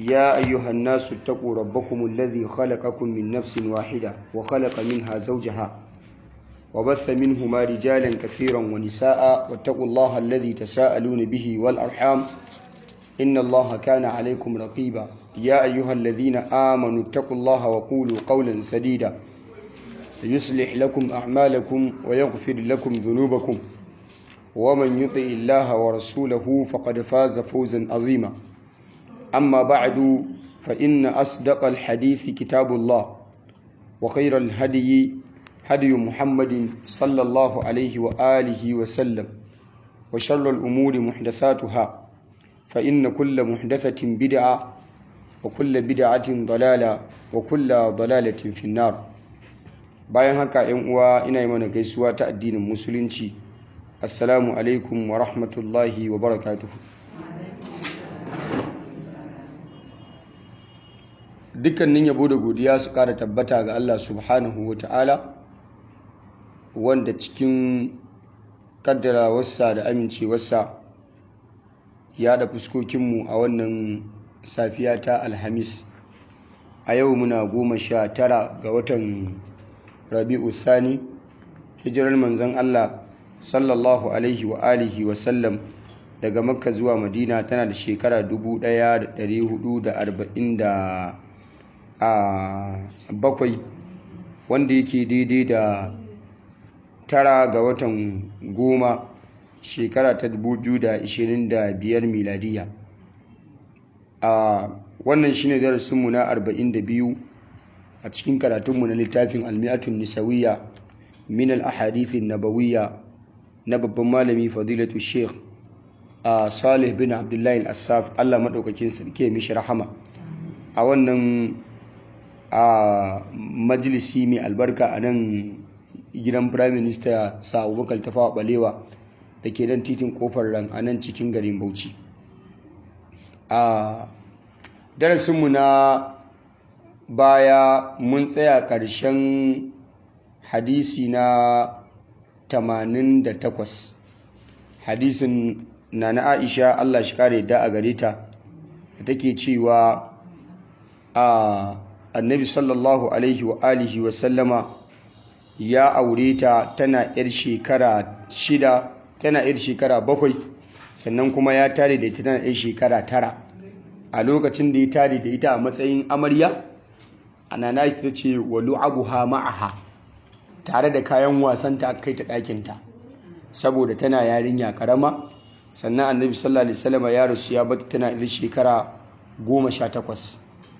يا أيها الناس اتقوا ربكم الذي خلقكم من نفس واحدة وخلق منها زوجها وبث منهما رجالا كثيرا ونساء واتقوا الله الذي تساءلون به والأرحام إن الله كان عليكم رقيبا يا أيها الذين آمنوا اتقوا الله وقولوا قولا سديدا يصلح لكم أعمالكم ويغفر لكم ذنوبكم ومن يطع الله ورسوله فقد فاز فوزا عظيما أما بعد فإن أصدق الحديث كتاب الله وخير الهدي هدي محمد صلى الله عليه وآله وسلم وشر الأمور محدثاتها فإن كل محدثة بدعة وكل بدعة ضلالة وكل ضلالة في النار bayan haka yan uwa ina yi mana gaisuwa ta addinin musulunci assalamu alaikum wa rahmatullahi wa barakatuhu dukkanin yabo da godiya su kara tabbata ga Allah subhanahu wa ta'ala wanda cikin kaddarawarsa da amincewarsa ya da fuskokinmu a wannan safiya ta alhamis a yau muna goma sha tara ga watan rabi'u thani hijirar manzon Allah sallallahu alaihi wa alihi wa sallam daga makka zuwa madina tana da shekara 1447 wanda yake daidai da tara ga watan goma shekara ta 2025 miladiya a wannan shine darasinmu na 42 a cikin karatunmu na littafin almi'atun nisawiyya min al-ahadithin nabawiyya na babban malami fadilatu sheikh a salih bin abdullahi al-assaf Allah madaukakin sarki mishi rahama a wannan a majalisi mai albarka a nan gidan prime minister sa abubakar tafawa balewa da ke nan titin kofar ran a nan cikin garin bauchi a darasinmu na baya mun tsaya ƙarshen hadisi na 88 hadisin na na aisha allah shi kare da a gare ta da take cewa a annabi sallallahu alaihi wa alihi wa sallama ya aure ta tana yar shekara shida tana yar shekara bakwai sannan kuma ya tare da ita tana yar shekara tara a lokacin da ya tare da ita a matsayin amarya anana ta ce wa lu'abuha ma'aha tare da kayan wasan ta kai ta ɗakinta saboda tana yarinya karama sannan annabi sallallahu alaihi wasallam ya rasu ya bata tana da shekara goma sha takwas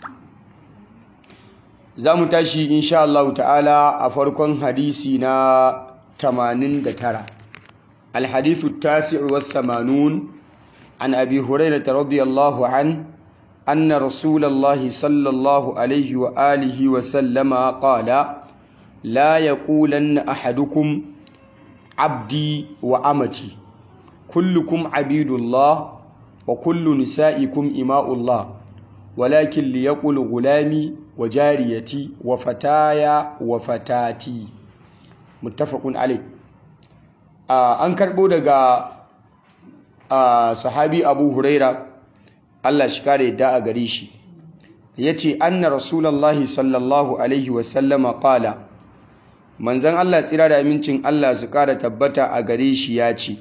za mu tashi insha Allah ta'ala a farkon hadisi na 89 الحديث التاسع والثمانون عن أبي هريرة رضي الله عنه أن رسول الله صلى الله عليه وآله وسلم قال لا يقولن أحدكم عبدي وأمتي كلكم عبيد الله وكل نسائكم إماء الله ولكن ليقل غلامي وجاريتي وفتايا وفتاتي متفق عليه آه أنكر بودغا آه صحابي أبو هريرة Allah shi kare da a gare shi ya ce anna rasulallahi sallallahu alaihi wasallama ƙala manzan Allah tsira da amincin Allah su kara tabbata a gare shi ya ce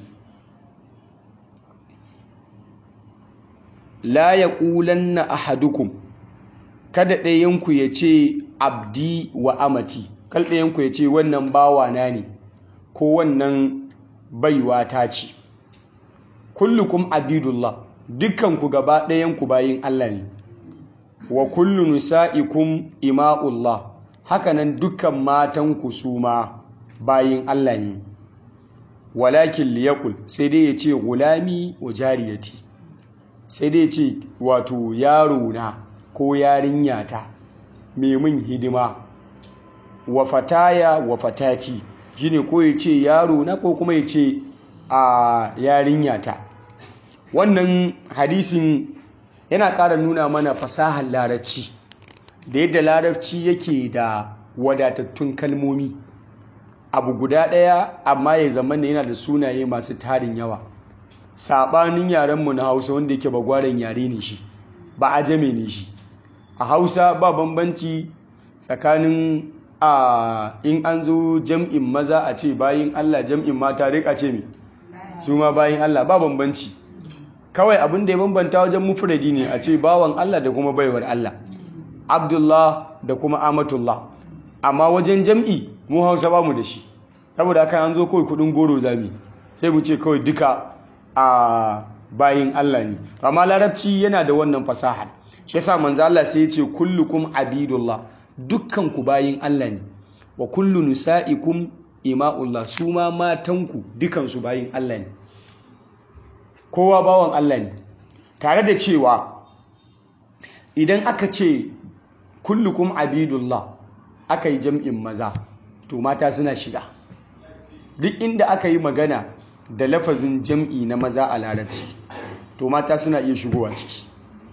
la ya ƙulanna ahadukum kada ɗayanku ya ce abdi wa amati kal ɗayanku ya ce wannan bawana ne ko wannan baiwa ta ce kullukum abidullah dukkanku gaba ɗayanku bayin Allah ne wa kullu nisa'ikum ima'ullah hakanan dukkan matanku su ma bayin Allah ne walakin liyaqul sai dai ya ce gulami wa jariyati sai dai ya ce wato yaro na ko yarinya ta mai min hidima wa fataya wa fatati shine ko ya ce yaro na ko kuma ya ce a yarinya ta wannan hadisin yana ƙara nuna mana fasahar larabci da yadda larabci yake da wadatattun kalmomi abu guda ɗaya amma ya zama ne yana da sunaye masu tarin yawa saɓanin yarenmu na hausa wanda yake bagwaren yare ne shi ba a jame ne shi a hausa ba bambanci tsakanin a in an zo jam'in maza a ce bayin Allah jam'in mata rika ce mi su ma bayin Allah ba bambanci kawai abin da ya bambanta wajen mufradi ne a ce bawan Allah da kuma baiwar Allah Abdullah da kuma Amatullah amma wajen jam'i mu Hausa ba mu da shi saboda haka an zo kawai kudin goro zami sai mu ce kawai duka a bayin Allah ne amma larabci yana da wannan fasahar shi yasa manzo Allah sai ya ce kullukum abidullah dukkan ku bayin Allah ne wa kullu nisaikum ima'ullah su ma matanku dukan su bayin Allah ne kowa bawan Allah ne tare da cewa idan aka ce kullukum abidullah aka yi jam'in maza to mata suna shiga duk inda aka yi magana da lafazin jam'i na maza a larabci to mata suna iya shigowa ciki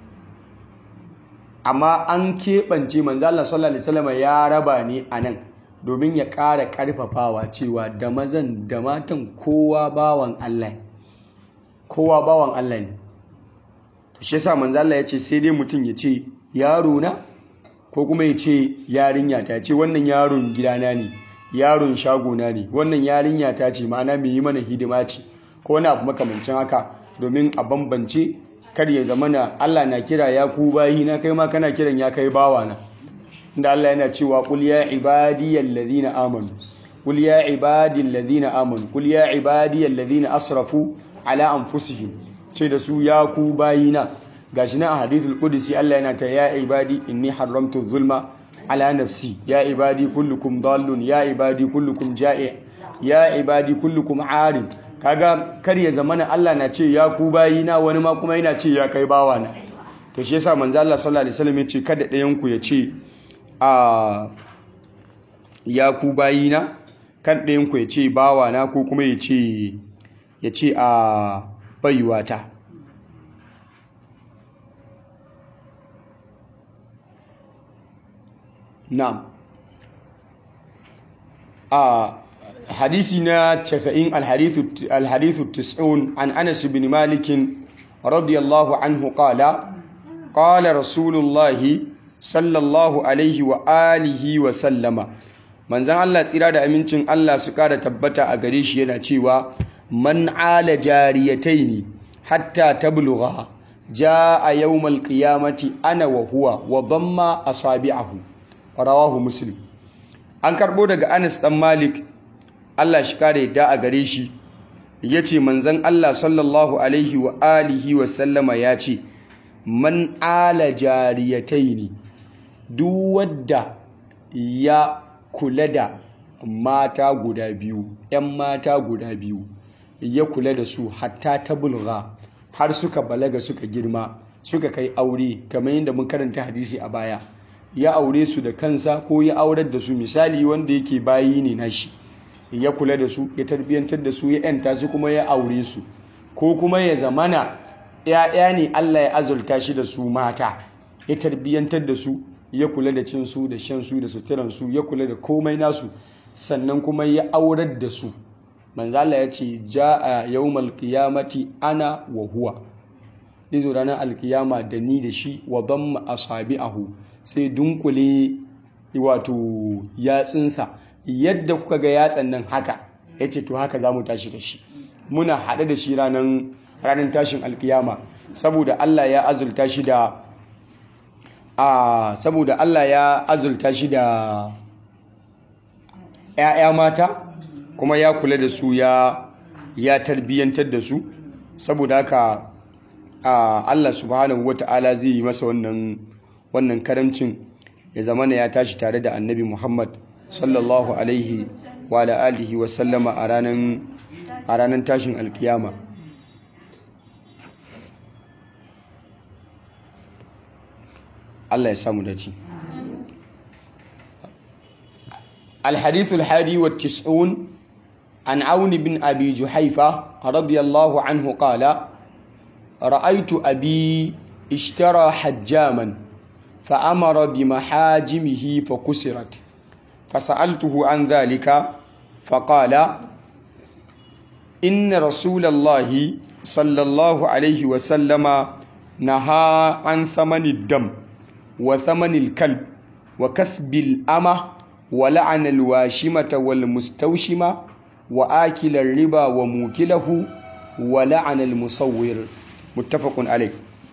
amma an keɓance manzala sallallahu alaihi wasallam ya raba ne a nan domin ya ƙara ƙarfafawa cewa da mazan da matan kowa bawan Allah kowa bawan Allah ne to shi yasa manzala ya ce sai dai mutum ya ce yaro na ko kuma ya ce yarinya ta ce wannan yaron gidana ne yaron shagona ne wannan yarinya ta ce ma'ana mai yi mana hidima ce ko wani abu makamancin haka domin a bambance kar ya zama na Allah na kira ya ku bayi na kai ma kana kiran ya kai bawa na inda Allah yana cewa qul ya ibadiyal ladina amanu qul ya ibadil ladina amanu qul ya ibadiyal ladina asrafu ala anfusihim ce da su ya ku bayi na gashi na a hadithul qudsi Allah yana ta ya ibadi inni haramtu zulma ala nafsi ya ibadi kullukum dallun ya ibadi kullukum ja'i ya ibadi kullukum arim kaga kar ya zamana Allah na ce ya ku bayi na wani ma kuma yana ce ya kai bawa na to shi yasa manzo Allah sallallahu alaihi wasallam ya ce kada ɗayan ku ya ce a ya ku bayi na kan ɗayan ku ya ce bawa na ko kuma ya ce ya ce a baiwata na'am a حديثنا تسعين الحديث الحديث التسعون عن أنس بن مالك رضي الله عنه قال قال رسول الله صلى الله عليه وآله وسلم من زان الله تسيرا da amincin Allah su kara tabbata a gare shi yana cewa man ala jariyataini hatta tablugha jaa yawmal qiyamati ana wa huwa wa damma asabi'ahu rawahu muslim an karbo daga Anas dan Malik Allah shi kare yadda a gare shi ya ce manzan Allah sallallahu alaihi wa alihi wa sallama ya ce man ala jariyatai ne duk wadda ya kula da mata guda biyu ‘yan mata guda biyu ya kula da su hatta ta bulga har suka balaga suka girma suka kai aure kamar yadda mun karanta hadisi a baya ya aure su da kansa ko ya aurar da su misali wanda yake bayi ne nashi ya kula da su ya tarbiyyantar da su ya yanta su kuma ya aure su ko kuma ya zamana ‘ya'ya ne Allah ya azulta shi da su mata ya tarbiyyantar da su ya kula da cin su da shan su da suturan su ya kula da komai nasu sannan kuma ya aurar da su manzala ya ce ja'a yawmal qiyamati ana wa huwa zo ranar alkiyama da ni da shi wa damma asabi'ahu sai dunkule wato yatsunsa yadda kuka ga yatsan nan haka ya ce to haka za mu tashi da shi muna haɗe da shi ranar tashin alkiyama saboda Allah ya azulta shi da a saboda Allah ya azulta shi da ‘ya'ya mata kuma ya kula da su ya ya tarbiyyantar da su saboda haka Allah subhanahu wata'ala zai yi masa wannan wannan karamcin ya zamana ya tashi tare da annabi Muhammad sallallahu alaihi wa alihi wa sallama a ranar a ranar tashin alkiyama Allah ya samu dace الحديث الحادي والتسعون عن عون بن أبي جحيفة رضي الله عنه قال رأيت أبي اشترى حجاما فأمر بمحاجمه فكسرت فسألته عن ذلك فقال إن رسول الله صلى الله عليه وسلم naha an thamani dam wa thamanil kalb wa kasbil ama wa la'ana alwashimata wal mustawshima wa akila riba wa mukilahu wa la'ana almusawwir muttafaqun alayh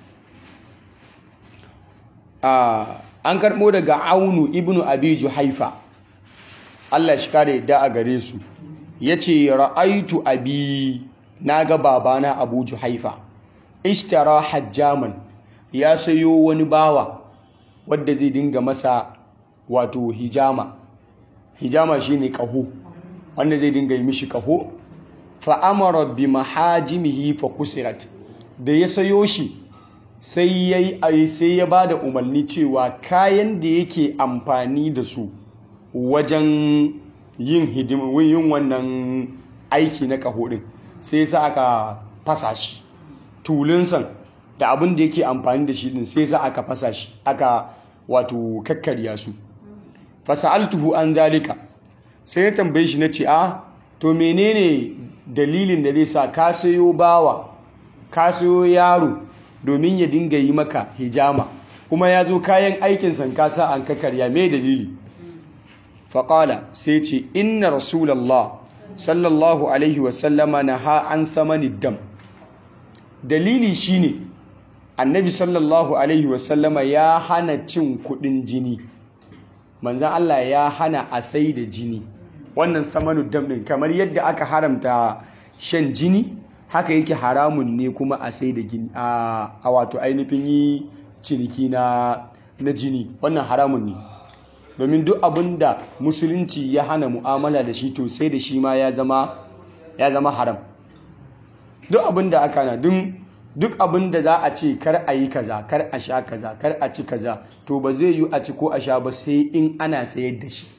an karɓo daga aunu ibnu abi juhaifa Allah shi kare yadda a gare su ya ce ra'aitu abi na ga babana abu juhaifa ishtara hajjaman ya sayo wani bawa wadda zai dinga masa wato hijama hijama shine ƙaho wanda zai dinga yi mishi ƙaho fa'amara bi mahajimihi fa kusirat da ya sayo shi sai ya yi sai ya ba da umarni cewa kayan da yake amfani da su wajen yin hidimin yin wannan aiki na ƙaho ɗin sai sa aka fasa shi tulunsan da abin da yake amfani da shi ɗin sai sa aka fasa shi aka wato kakkarya su fasa'altuhu an zalika sai ya tambaye shi na ce a to menene dalilin da zai sa ka sayo bawa ka sayo yaro domin ya dinga yi maka hijama kuma ya zo kayan aikin sankasa an kakarya mai dalili faƙala sai ce inna rasulallah sallallahu alaihi wasallama na ha an thamani dam dalili shine annabi sallallahu alaihi wasallama ya hana cin kudin jini manzan Allah ya hana a sai da jini wannan samanu dam ɗin kamar yadda aka haramta shan jini haka yake haramun ne kuma a sai da gini a wato ainihin yi ciniki na jini wannan haramun ne domin duk abin da musulunci ya hana mu'amala da shi to sai da shi ma ya zama haram duk abin da aka na duk abin da za a ce kar a yi kaza kar a sha kaza kar a ci kaza to ba zai yi a ci ko a sha ba sai in ana sayar da shi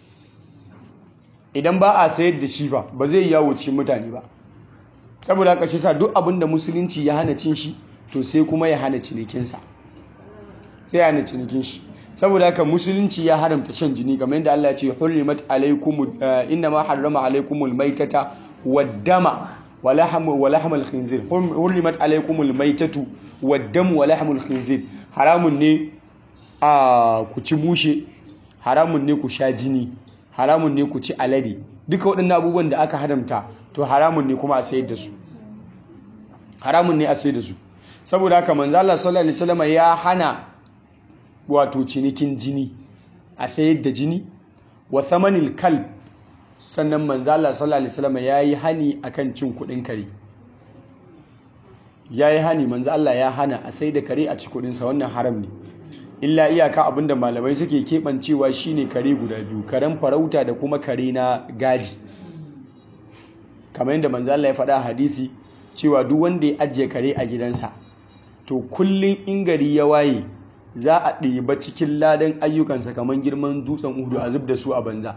idan ba a sayar da shi ba ba zai yawo cikin mutane ba saboda haka shi sa duk abin da musulunci ya hana cin shi to sai kuma ya hana cinikinsa sai ya hana cinikin shi saboda haka musulunci ya haramta shan jini kamar yadda Allah ya ce hurrimat alaykum inna ma harrama alaykumul maitata wad-dama wa lahmal khinzir hurrimat alaykumul maitatu wad-damu wa lahmul khinzir haramun ne a ku ci mushe haramun ne ku sha jini haramun ne ku ci alade duka waɗannan abubuwan da aka haramta to haramun ne kuma a sayar da su haramun ne a sayar da su saboda haka manzo Allah sallallahu alaihi wasallam ya hana wato cinikin jini a sayar da jini wa thamanil kalb sannan manzo Allah sallallahu alaihi wasallam yayi hani akan cin kudin kare yayi hani manzo Allah ya hana a sayar da kare a ci kudin sa wannan haram ne illa iyaka abinda malamai suke kebancewa shine kare guda biyu karen farauta da kuma kare na gadi kamar yadda manzo Allah ya faɗa hadisi cewa duk wanda ya ajiye kare a gidansa to kullum in gari ya waye za a ɗiba cikin ladan ayyukansa kamar girman dutsen uhudu a zub da su a banza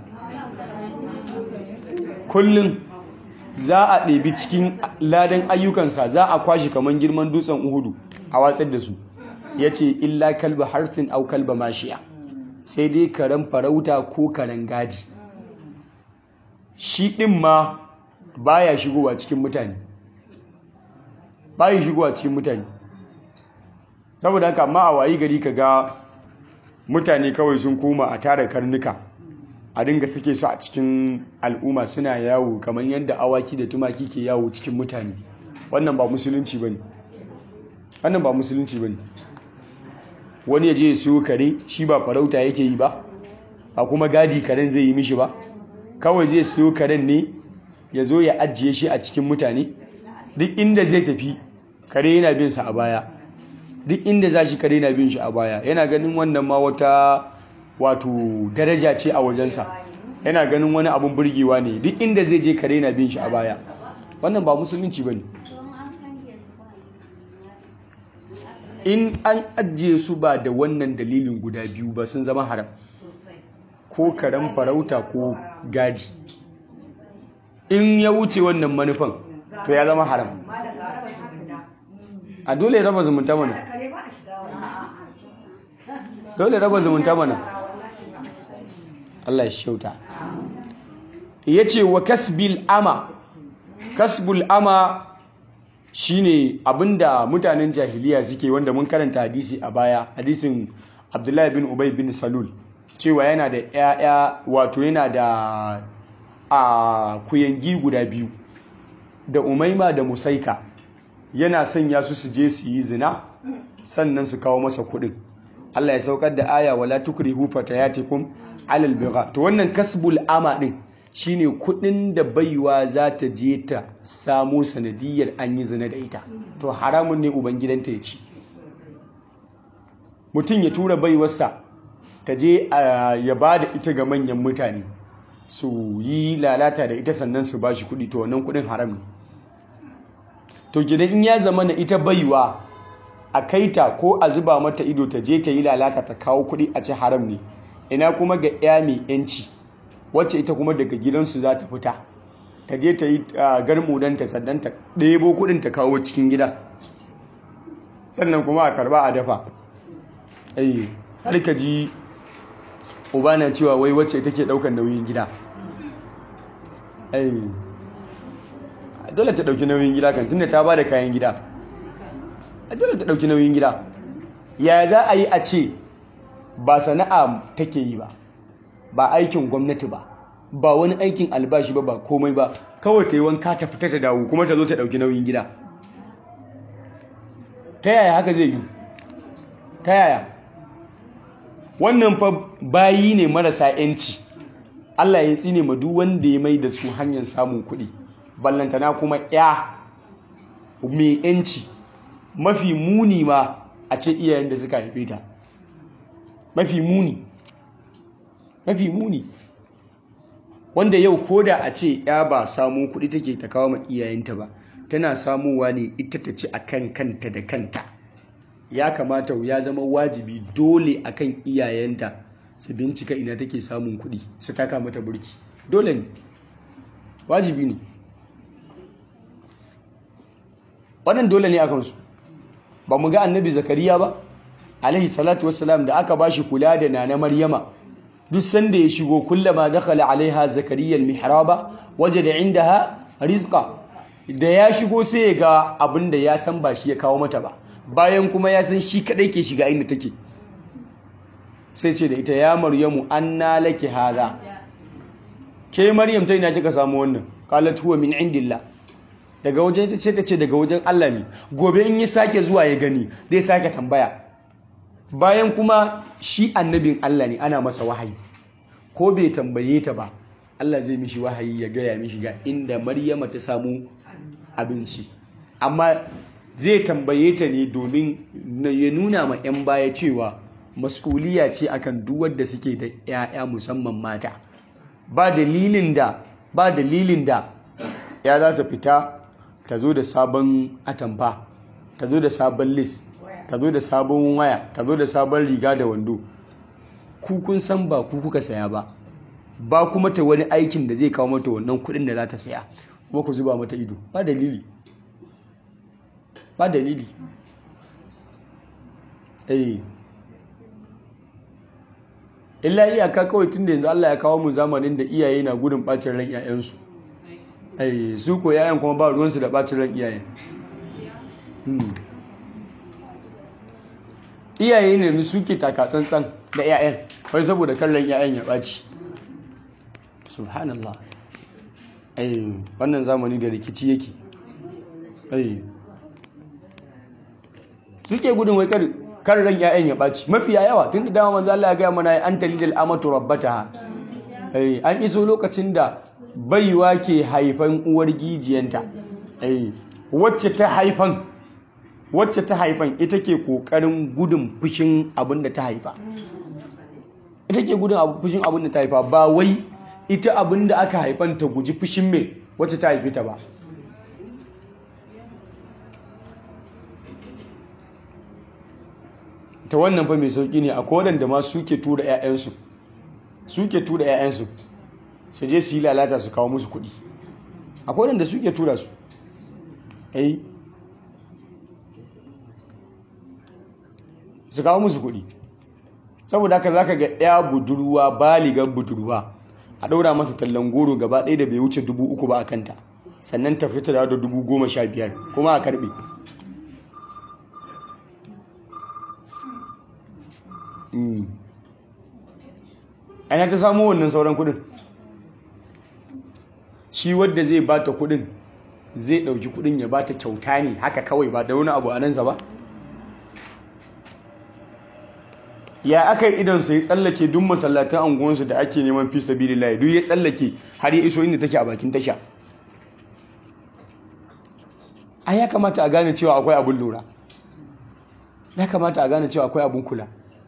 kullum za a ɗibi cikin ladan ayyukansa za a kwashe kamar girman dutsen uhudu a watsar da su ya ce illa kalba harfin au kalba mashiya sai dai karen farauta ko karen gadi shi ɗin ma baya shigowa cikin mutane baya shigowa cikin mutane saboda haka ma a wayi gari ka ga mutane kawai sun koma a tara karnuka a dinga suke su a cikin al'umma suna yawo kamar yadda awaki da tumaki ke yawo cikin mutane wannan ba musulunci bane wannan ba musulunci bane wani ya je ya siyo kare shi ba farauta yake yi ba a kuma gadi karen zai yi mishi ba kawai zai siyo karen ne ya zo ya ajiye shi a cikin mutane duk inda zai tafi kare yana bin sa a baya duk inda za shi kare na bin shi a baya yana ganin wannan ma wata wato daraja ce a wajensa yana ganin wani abun burgewa ne duk inda zai je kare na bin shi a baya wannan ba musulunci ba ne in an ajiye su ba da wannan dalilin guda biyu ba sun zama haram ko karen farauta ko gadi in ya wuce wannan manufan to ya zama haram a dole raba zumunta mana dole raba zumunta mana Allah ya shauta ya ce wa kasbil ama kasbul ama shine abinda mutanen jahiliya suke wanda mun karanta hadisi a baya hadisin abdullahi bin ubay bin salul cewa yana da 'ya'ya wato yana da a kuyangi guda biyu da umaima da musaika yana sanya su su je su yi zina sannan su kawo masa kuɗin Allah ya saukar da aya wala tukrihu fatayatikum alal bigha to wannan kasbul ama din shine kuɗin da baiwa za ta je ta samu sanadiyar an yi zina da ita to haramun ne ubangidanta ya ci mutum ya tura baiwarsa ta je ya ba da ita ga manyan mutane su yi lalata da ita sannan su ba shi kuɗi to wannan kuɗin haram ne to gidan in ya zama na ita baiwa a kaita ko a zuba mata ido ta je ta yi lalata ta kawo kuɗi a ci haram ne ina kuma ga ya mai yanci wacce ita kuma daga gidansu za ta fita ta je ta yi garmudanta sannan ta ɗebo kuɗin ta kawo cikin gida sannan kuma a karba a dafa ai har ka ji uba na cewa wai wacce take ɗaukar nauyin gida ai dole ta ɗauki nauyin gida kan tunda ta ba da kayan gida dole ta ɗauki nauyin gida ya za a yi a ce ba sana'a take yi ba ba aikin gwamnati ba ba wani aikin albashi ba ba komai ba kawai ta yi wanka ta fita ta dawo kuma ta zo ta ɗauki nauyin gida ta yaya haka zai yi ta yaya wannan fa bayi ne marasa yanci Allah ya tsine ma duk wanda ya mai da su hanyar samun kuɗi ballantana kuma ya mai yanci mafi muni ma a ce iyayen da suka haife ta mafi muni mafi muni wanda yau koda a ce ya ba samu kuɗi take ta kawo ma iyayenta ba tana samuwa ne ita ta ci akan kanta da kanta ya kamata ya zama wajibi dole akan iyayenta su bincika ina take samun kuɗi su taka mata burki dole ne wajibi ne wannan dole ne akan su ba mu ga annabi zakariya ba alaihi salatu wassalam da aka bashi kula da nana maryama duk sanda ya shigo kullama dakhala alaiha zakariya almihraba wajada indaha rizqa da ya shigo sai ya ga abin da ya san ba shi ya kawo mata ba bayan kuma ya san shi kadai ke shiga inda take sai ce da ita ya maryamu anna laki hadha ke maryam ta ina kika samu wannan qalat huwa min indillah daga wajen ita ce ta ce daga wajen Allah ne gobe in yi sake zuwa ya gani zai sake tambaya bayan kuma shi annabin Allah ne ana masa wahayi ko bai tambaye ta ba Allah zai mishi wahayi ya gaya mishi ga inda Maryama ta samu abinci amma zai tambaye ta ne domin ya nuna ma 'yan baya cewa mas'uliya ce akan duwar da suke da 'ya'ya musamman mata ba dalilin da ba dalilin da ya za ta fita ta zo da sabon atamfa ta zo da sabon list ta zo da sabon waya ta zo da sabon riga da wando ku kun san ba ku kuka saya ba ba kuma ta wani aikin da zai kawo mata wannan kudin da za ta saya kuma ku zuba mata ido ba dalili ba dalili eh illa iyaka kawai tun da yanzu Allah ya kawo mu zamanin da iyaye na gudun bacin ran 'ya'yansu ai su ko 'ya'yan kuma ba ruwansu da bacin ran iyayen iyaye ne suke taka tsantsan da 'ya'yan wai saboda kallon 'ya'yan ya ɓaci subhanallah ai wannan zamani da rikici yake ai suke gudun wai kar ran 'ya'yan ya ɓaci mafiya yawa tun da dama manzo Allah ya gaya mana an talidal amatu rabbataha ai an iso lokacin da baiwa ke haifan uwar gijiyanta ai wacce ta haifan wacce ta haifan ita ke kokarin gudun fushin abin da ta haifa ita ke gudun fushin abin da ta haifa ba wai ita abin da aka haifan ta guji fushin mai wacce ta haifi ta ba ta wannan fa mai sauki ne a da ma suke tura 'ya'yansu suke tura 'ya'yansu su je su yi lalata su kawo musu kuɗi a da suke tura su ai su kawo musu kuɗi saboda haka za ka ga ɗaya budurwa baligan budurwa a ɗaura mata tallan goro gaba ɗaya da bai wuce dubu uku ba a kanta sannan ta fita da dubu goma sha biyar kuma a karbe ana ta samu wannan sauran kudin shi wadda zai bata kudin zai dauki kudin ya bata kyauta ne haka kawai ba da wani abu a nan ba ya aka yi idansu ya tsallake duk masallatan anguwansu da ake neman fi sabilillahi duk ya tsallake har ya iso inda take a bakin tasha a ya kamata a gane cewa akwai abun lura ya kamata a gane cewa akwai abun kula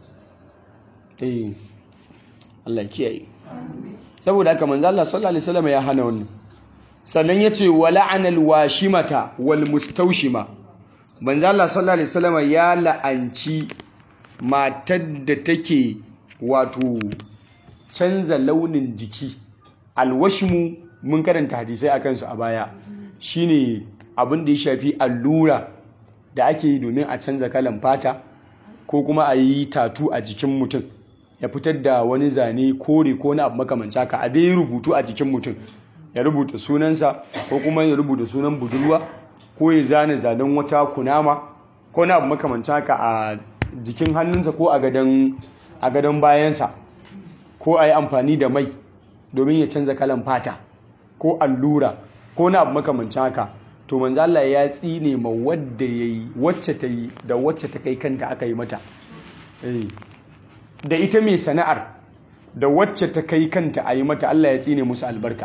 eh Allah kiyaye saboda haka manzo Allah sallallahu alaihi wasallam ya hana wannan sannan yace wala'ana alwashimata walmustawshima manzo Allah sallallahu alaihi wasallam ya la'anci matar da take wato canza launin jiki alwashmu mun karanta hadisai akan su a baya shine abin da ya shafi allura da ake yi domin a canza kalan fata ko kuma a yi tatu a jikin mutum ya fitar da wani zane kore ko na abu makamanci haka a dai rubutu a jikin mutum ya rubuta sunansa ko kuma ya rubuta sunan budurwa ko ya zane zanen wata kunama ko na abu makamanci haka a jikin hannunsa ko a gadon bayansa ko a yi amfani da mai domin ya canza kalan fata ko allura ko na abu makamanci haka to manzo Allah ya tsine ma wadda yayi wacce ta yi da wacce ta kai kanta aka yi mata da ita mai sana'ar da wacce ta kai kanta a yi mata Allah ya tsine musu albarka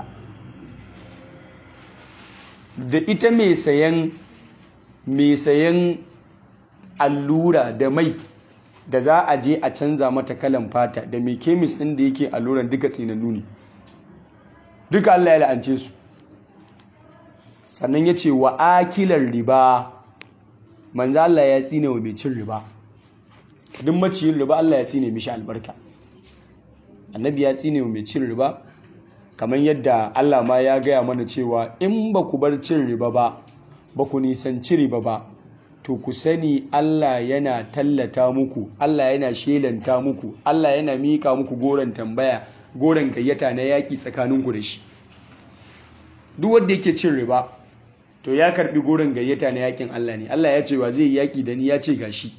da ita mai sayan mai sayan allura da mai da za a je a canza mata kalan fata da mai kemis ɗin da yake alluran duka tsinannu ne duka Allah ya la'ance su sannan ya ce wa akilar riba manzo Allah ya tsine wa mai cin riba duk maciyin riba Allah ya tsine mishi albarka annabi ya tsine wa mai cin riba kamar yadda Allah ma ya gaya mana cewa in ba ku bar cin riba ba ba ku nisanci riba ba to ku sani Allah yana tallata muku Allah yana shelanta muku Allah yana mika muku goron tambaya goron gayyata na yaƙi tsakaninku da shi duk wanda yake cin riba to ya karbi goron gayyata na yakin Allah ne Allah ya ce wa zai yaki da ni ya ce gashi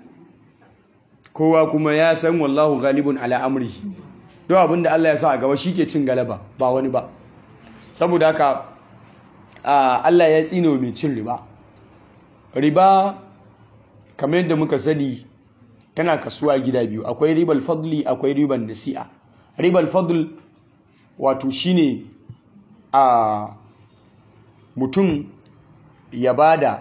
kowa kuma ya san wallahu galibun ala amri don abinda Allah ya sa a gaba shi ke cin galaba ba wani ba saboda haka Allah ya tsino mai cin riba riba kamar yadda muka sani tana kasuwa gida biyu akwai ribal fadli akwai ribal nasi'a ribal fadl wato shine a mutum ya bada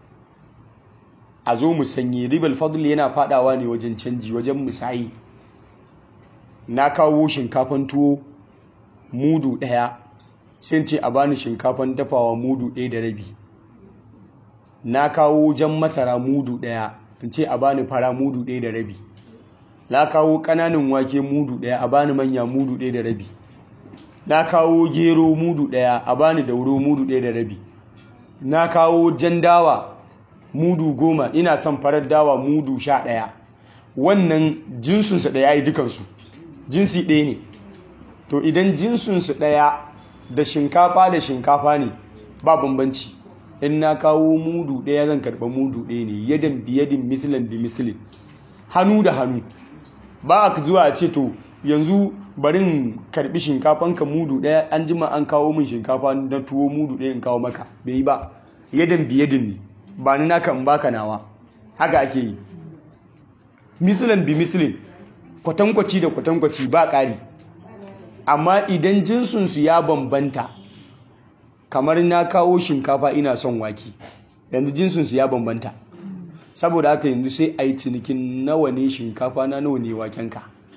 a zo musanyi ribal fadl yana fadawa ne wajen canji wajen musayi na kawo shinkafan tuwo mudu daya sai ce a bani shinkafan dafawa mudu ɗaya da rabi na kawo jan masara mudu ɗaya in ce a bani fara mudu ɗaya da rabi na kawo ƙananan wake mudu ɗaya a bani manya mudu ɗaya da rabi na kawo gero mudu ɗaya a bani dauro mudu ɗaya da rabi na kawo jan dawa mudu goma ina son farar dawa mudu sha ɗaya wannan jinsunsu ɗaya yi dukansu jinsi ɗaya ne to idan jinsunsu ɗaya da shinkafa da shinkafa ne ba bambanci in na kawo mudu ɗaya zan karɓa mudu ɗaya ne yadan biyadin misilin bi misilin hannu da hannu ba a zuwa a ce to yanzu barin karɓi shinkafanka mudu ɗaya an jima an kawo min shinkafa na tuwo mudu ɗaya in kawo maka bai yi ba yadan biyadin ne ba ni naka in baka nawa haka ake yi misilin bi misilin kwatankwaci da kwatankwaci ba ƙari amma idan jinsunsu ya bambanta kamar na kawo shinkafa ina son wake yanzu jinsinsu ya bambanta saboda haka yanzu sai a yi cinikin nawa ne shinkafa na nawa ne wakenka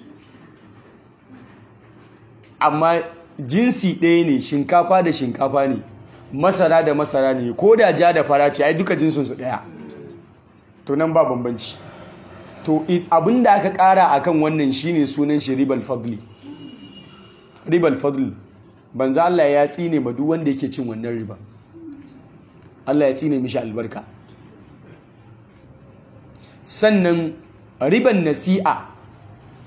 amma jinsi ɗaya ne shinkafa da shinkafa ne masara da masara ne ko da ja da fara ce ai duka jinsinsu ɗaya to nan ba bambanci to abin da aka ƙara akan wannan shine sunan shi ribal fadli ribal fadli banza Allah ya tsine ma duk wanda yake cin wannan riba Allah ya tsine mishi albarka sannan riban nasi'a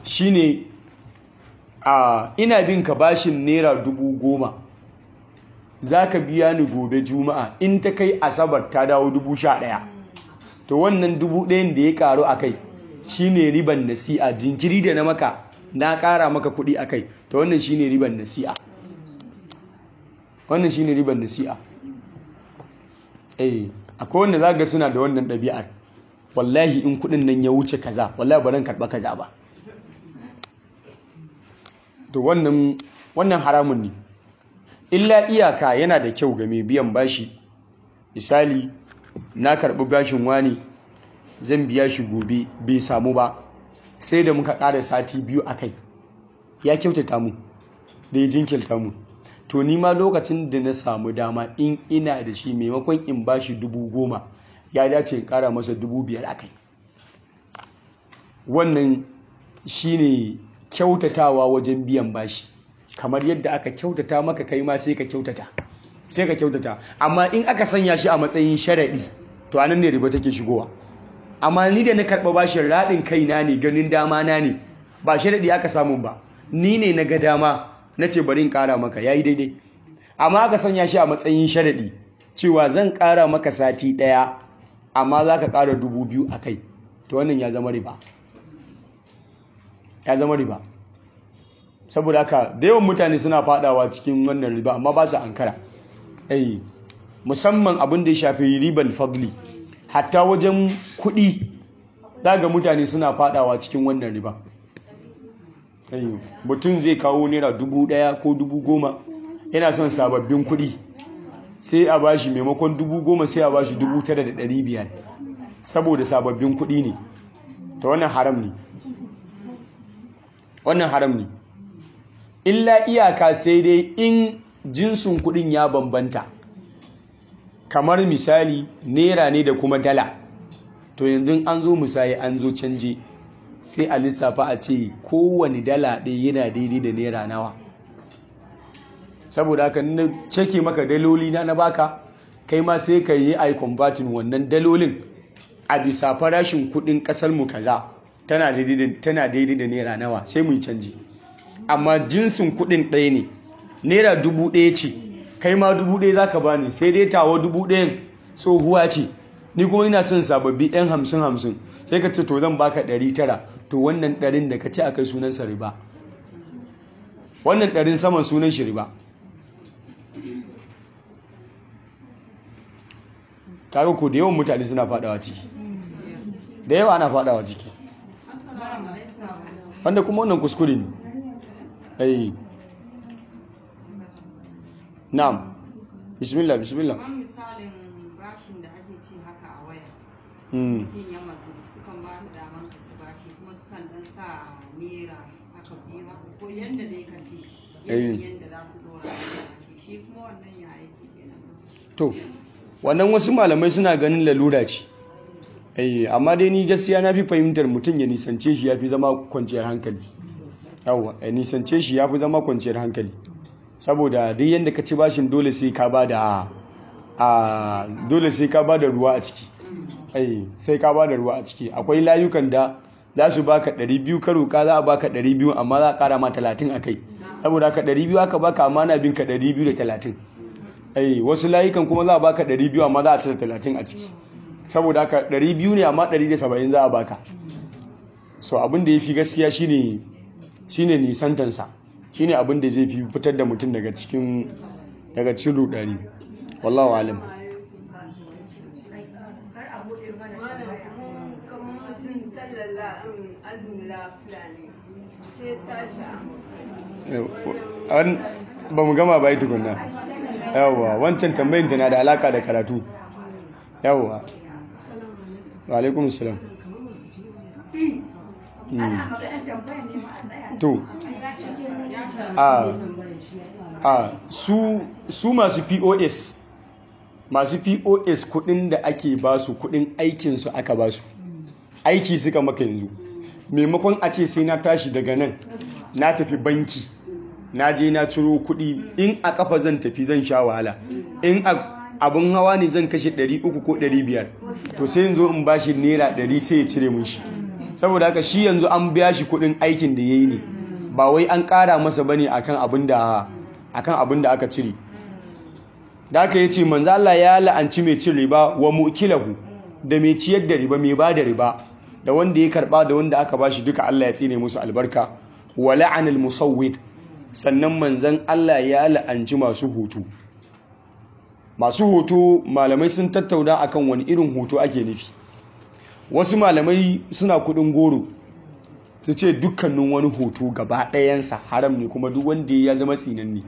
shine a ina bin ka bashin naira dubu goma za ka biya ni gobe juma'a in ta kai asabar ta dawo dubu sha ɗaya to wannan dubu ɗayan da ya ƙaru a kai shi ne riban nasi'a jinkiri da na maka na ƙara maka kuɗi a kai to wannan shi ne riban nasi'a wannan shi ne riban nasi'a eh akwai wanda za ga suna da wannan ɗabi'ar wallahi in kuɗin nan ya wuce kaza wallahi ba ran karɓa kaza ba to wannan wannan haramun ne illa iyaka yana da kyau ga mai biyan bashi misali na karɓi bashin wani zan biya shi gobe bai samu ba sai da muka ƙara sati biyu a kai ya kyautata mu da ya jinkirta mu to ni ma lokacin da na samu dama in ina da shi maimakon in bashi dubu goma ya dace in ƙara masa dubu biyar a kai wannan shine kyautatawa wajen biyan bashi kamar yadda aka kyautata maka kai ma sai ka kyautata sai ka kyautata amma in aka sanya shi a matsayin sharaɗi to anan ne riba take shigowa amma ni da na karɓa bashin raɗin kaina ne ganin dama na ne ba sharaɗi aka samu ba ni ne na ga dama na ce bari in ƙara maka yayi daidai amma aka sanya shi a matsayin sharaɗi cewa zan ƙara maka sati ɗaya amma za ka ƙara dubu biyu a kai to wannan ya zama riba ya zama riba saboda haka da yawan mutane suna fadawa cikin wannan riba amma ba su ankara eh musamman abin da ya shafi ribar fadli hatta wajen kuɗi daga mutane suna fadawa cikin wannan riba eh mutum zai kawo naira dubu ɗaya ko dubu goma yana son sababbin kuɗi sai a bashi maimakon dubu goma sai a bashi dubu tara da ɗari biyar saboda sababbin kuɗi ne ta wannan haram ne wannan haram ne illa iyaka sai dai in jinsin kudin ya bambanta kamar misali naira ne da kuma dala to yanzu an zo misali an zo canje sai a lissafa a ce kowane dala ɗaya yana daidai da naira nawa saboda haka na ceke maka daloli na na baka kai ma sai ka yi ai converting wannan dalolin a bisa farashin kudin kasar mu kaza tana daidai da naira nawa sai mu yi canji amma jinsin kudin ɗaya ne naira dubu ɗaya ce kai ma dubu ɗaya za ka bani sai dai tawa dubu ɗayan tsohuwa ce ni kuma ina son sababbi ɗan hamsin hamsin sai ka ce to zan baka ɗari tara to wannan ɗarin da ka ce a kai sunansa riba wannan ɗarin saman sunan shi riba kaga ko da yawan mutane suna faɗawa ciki da yawa ana faɗawa ciki wanda kuma wannan kuskure ne ai na'am bismillah bismillah kamar misalin bashin da ake ci haka a waya mutum ya matsu sukan ba da daman ka ci bashi kuma sukan dan sa naira haka biyu haka ko yanda dai ka ci Eh. yanda za su dora da bashi shi kuma wannan ya yake kenan to wannan wasu malamai suna ganin lalura ce eh amma dai ni gaskiya na fi fahimtar mutum ya nisance shi ya fi zama kwanciyar hankali yawwa ya nisance shi ya fi zama kwanciyar hankali saboda duk yadda ka ci bashin dole sai ka ba da a dole sai ka ba da ruwa a ciki eh sai ka ba da ruwa a ciki akwai layukan da za su baka 200 ka roka za a baka 200 amma za a kara ma 30 a kai saboda haka 200 aka baka amma na bin ka 230 ai wasu layukan kuma za a baka 200 amma za a cire 30 a ciki saboda haka 200 ne amma 170 za a baka so abin da ya fi gaskiya shine shine nisantansa shine abin da zai fi fitar da mutum daga cikin daga cikin rudani wallahu alam an ba mu gama bai tukunna yawwa wancan tambayin tana da alaka da karatu yawwa wa alaikum salam to a a su su masu POS masu POS kudin da ake basu kudin aikin su aka basu aiki suka maka yanzu maimakon a ce sai na tashi daga nan na tafi banki na je na ciro kudi in a kafa zan tafi zan sha wahala in abun hawa ne zan kashe 300 ko 500 to sai yanzu in bashi naira 100 sai ya cire mun shi saboda haka shi yanzu an biya shi kudin aikin da yayi ne ba wai an kara masa bane akan abin da akan abin da aka cire da aka yi ce manzo Allah ya la'anci mai cin riba wa mukilahu da mai ciyar da riba mai bada riba da wanda ya karba da wanda aka bashi duka Allah ya tsine musu albarka wa la'anal musawwid sannan manzon Allah ya la'anci masu hutu masu hoto malamai sun tattauna akan wani irin hoto ake nufi wasu malamai suna kudin goro su ce dukkanin wani hoto gaba ɗayansa haram ne kuma duk wanda ya zama tsinanni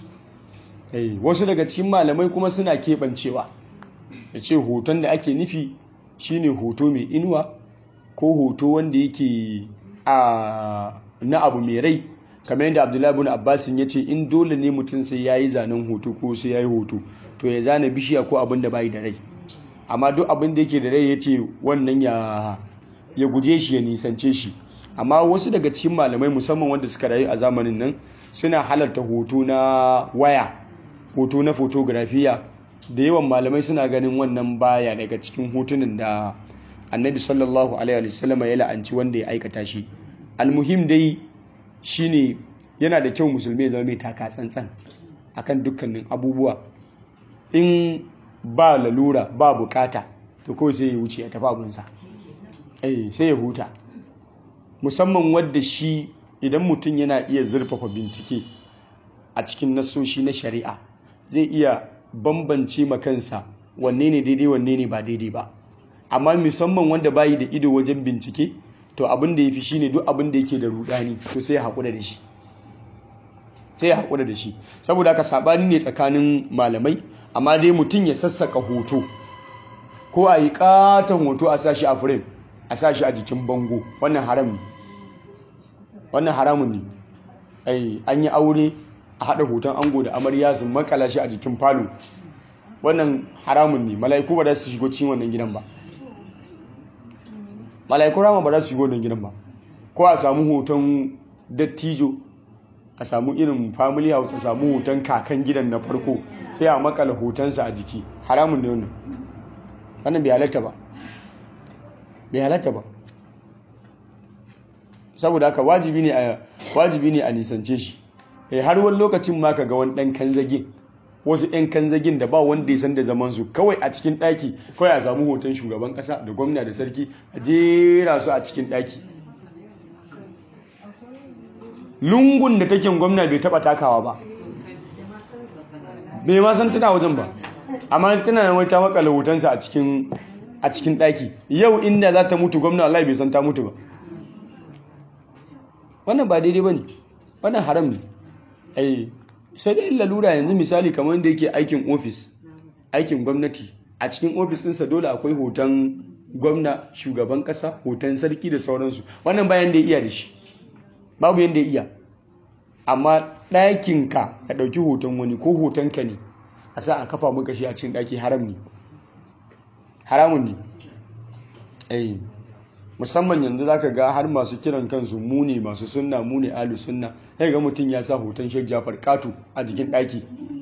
wasu daga cikin malamai kuma suna keɓancewa da ce hoton da ake nufi shine hoto mai inuwa ko hoto wanda yake a na abu mai rai kamar yadda abdullahi bin abbasin ya ce in dole ne mutum sai ya yi zanen hoto ko sai ya yi hoto to ya zana bishiya ko abin da bai da rai amma duk abin da yake da rai ya ce wannan ya guje shi ya nisance shi amma wasu daga cikin malamai musamman wanda suka rayu a zamanin nan suna halarta hoto na waya hoto na fotografiya da yawan malamai suna ganin wannan baya daga cikin hotunan da annabi sallallahu alaihi wasallam ya la'anci wanda ya aikata shi almuhim dai shine yana da kyau musulmi ya zama mai taka tsantsan akan dukkanin abubuwa in ba lalura ba bukata to kawai sai ya wuce ya tafi abunsa eh sai ya huta musamman wadda shi idan mutum yana iya zurfafa bincike a cikin nasoshi na shari'a zai iya bambance makansa wanne ne daidai wanne ne ba daidai ba amma musamman wanda bayi da ido wajen bincike to abin da ya fi shine duk abin da yake da rudani to sai ya haƙura da shi sai ya haƙura da shi saboda haka saɓani ne tsakanin malamai amma dai mutum ya sassaka hoto ko a yi katon hoto a sashi a frame a sashi a jikin bango wannan haram ne wannan haramun ne ai an yi aure a haɗa hoton ango da amarya su makala shi a jikin falo wannan haramun ne mala'iku ba za su shigo cikin wannan gidan ba mala'iku rama ba za su shigo wannan gidan ba ko a samu hoton dattijo a samu irin family house a samu hoton kakan gidan na farko sai a makala hotonsa a jiki haramun ne wannan wannan bai halatta ba bai halatta ba saboda haka wajibi ne a wajibi ne a nisance shi eh har wani lokacin ma ka ga wani dan kanzage wasu yan kanzagin da ba wanda ya san da zaman su kawai a cikin daki kawai a samu hoton shugaban kasa da gwamna da sarki a jera su a cikin daki lungun da take gwamna bai taba takawa ba bai ma san tana wajen ba amma tana nan wai ta makala hotonsa a cikin a cikin daki yau inda za ta mutu gwamna Allah bai san ta mutu ba wannan ba daidai bane wannan haram ne ai sai dai lalura yanzu misali kamar da yake aikin ofis aikin gwamnati a cikin ofis ɗinsa dole akwai hoton gwamna shugaban ƙasa hoton sarki da sauransu wannan bayan da ya iya da shi babu yadda ya iya amma ɗakinka ka ɗauki hoton wani ko hotonka ne a sa a kafa maka shi a cikin ɗaki haram ne haramun ne ai musamman yanzu za ka ga har masu kiran kansu mu ne masu sunna mu ne alu sunna sai ga mutum ya sa hoton shek jafar katu a jikin ɗaki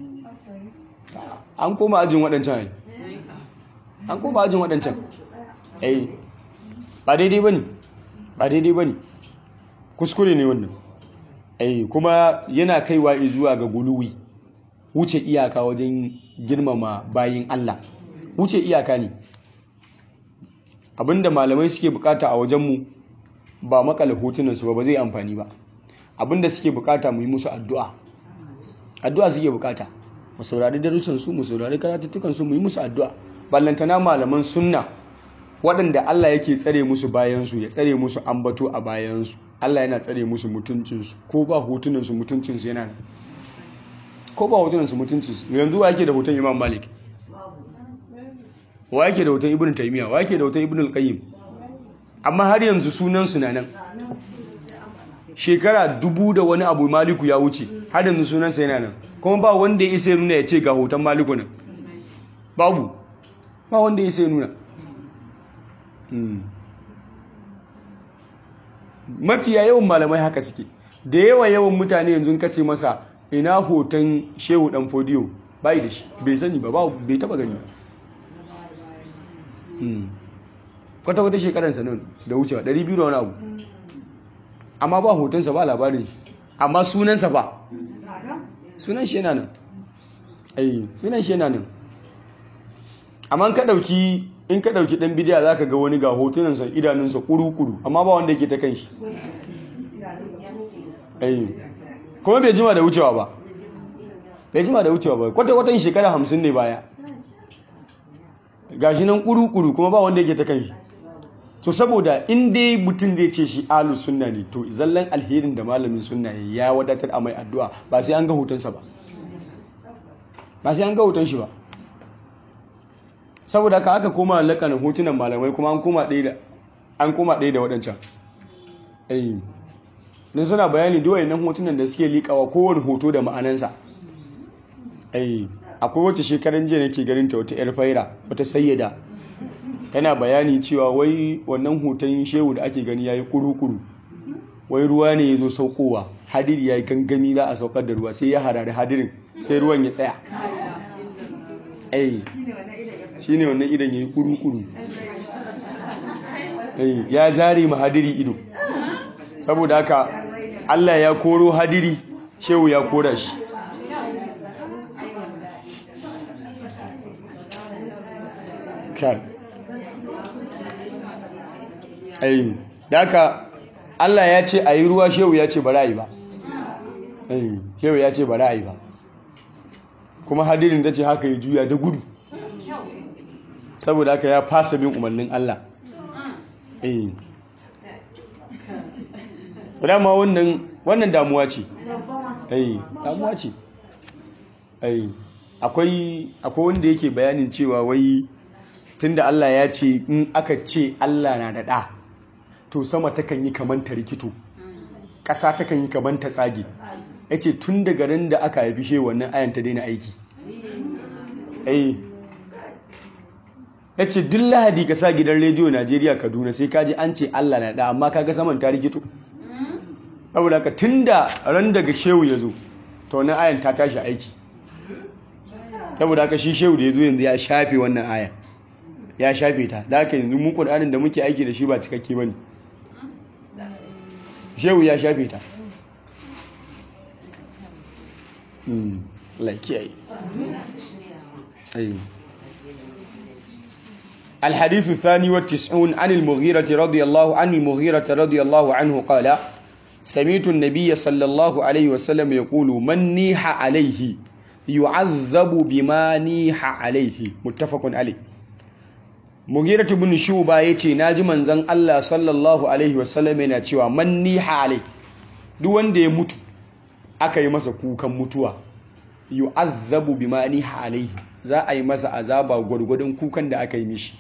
an koma ajin waɗancan ai an koma ajin waɗancan ai ba daidai ba ne ba daidai ba ne kuskure ne wannan ai kuma yana kaiwa zuwa ga guluwi wuce iyaka wajen girmama bayin Allah wuce iyaka ne abinda malamai suke bukata a wajenmu ba makala hotunansu ba ba zai amfani ba abinda suke bukata mu yi musu addu'a addu'a suke bukata mu saurari darussansu mu saurari karatuttukansu mu yi musu addu'a ballantana malaman sunna waɗanda Allah yake tsare musu bayansu ya tsare musu ambato a bayansu Allah yana tsare musu mutuncinsu ko ba hotunansu mutuncinsu yana nan ko ba hotunansu mutuncinsu yanzu wa yake da hoton imam malik wa yake da hoton ibn taymiya wa yake da hoton ibn al-qayyim amma har yanzu sunan su na nan shekara dubu da wani abu maliku ya wuce har yanzu sunan sa yana nan kuma ba wanda ya isa ya nuna ya ce ga hoton maliku nan babu ba wanda ya isa ya nuna mafiya yawan malamai haka suke da yawa yawan mutane yanzu kace masa ina hoton shehu dan fodiyo bai da shi bai sani ba bai taba gani ba kwata-kwata shekaransa nan da wucewa 200 da wani abu amma ba hotonsa ba labarin shi amma sunansa ba sunan shi yana nan ai sunan shi yana nan amma ka dauki in ka dauki dan bidiya zaka ga wani ga hotunan sa idanun sa kuru-kuru amma ba wanda yake ta kan shi ai kuma bai jima da wucewa ba bai jima da wucewa ba kwata kwatan shekara hamsin ne baya gashi nan kuru-kuru kuma ba wanda yake ta kan shi to saboda in dai mutum zai ce shi ahlus sunna ne to zallan alherin da malamin sunna ya wadatar a mai addu'a ba sai an ga hotonsa ba ba sai an ga hoton shi ba saboda ka aka koma lakanin hotunan malamai kuma an koma ɗaya da an koma ɗaya da waɗancan eh don suna bayani duwaye nan hotunan da suke liƙawa kowane hoto da ma'anansa eh akwai wata shekaran jiya nake ganin ta wata 'yar faira wata sayyada tana bayani cewa wai wannan hoton shehu da ake gani yayi kuru-kuru wai ruwa ne ya zo saukowa hadiri ya yi gangami za a saukar da ruwa sai ya harari hadirin sai ruwan ya tsaya ai shi ne wannan idan ya yi kuru-kuru ya zare ma hadiri ido saboda haka allah ya koro hadiri shehu ya kora shi kai ai daka Allah ya ce a yi ruwa shehu ya ce ba ra'ayi ba ai shehu ya ce ba ra'ayi ba kuma hadirin da ce haka ya juya da gudu saboda haka ya fasa bin umarnin Allah ai dama wannan wannan damuwa ce ai damuwa ce ai akwai akwai wanda yake bayanin cewa wai tunda Allah ya ce in aka ce Allah na da ɗa to sama takan yi kaman ta rikito ƙasa takan yi kaman ta tsage ya ce tun daga ran da aka haifi shi wannan ayan ta daina aiki ya ce duk lahadi ka sa gidan rediyo najeriya kaduna sai kaji an ce allah na da amma kaga saman ta rikito saboda ka tun da ran daga shehu ya zo ta wannan ayan ta tashi aiki saboda haka shi shehu da ya zo yanzu ya shafe wannan ayan ya shafe ta da haka yanzu mu ƙur'anin da muke aiki da shi ba cikakke ba ne shehu ya shafe ta laikiyayi الحديث الثاني والتسعون عن المغيرة رضي الله عن المغيرة رضي الله عنه قال سمعت النبي صلى الله عليه وسلم يقول من نيح عليه يعذب بما نيح عليه متفق عليه Mughirah ibn Shuba yace naji manzon Allah sallallahu alaihi wasallam yana cewa man niha alai duk wanda ya mutu aka yi masa kukan mutuwa yu'azzabu bima niha alaihi za a yi masa azaba gwargwadon kukan da aka yi mishi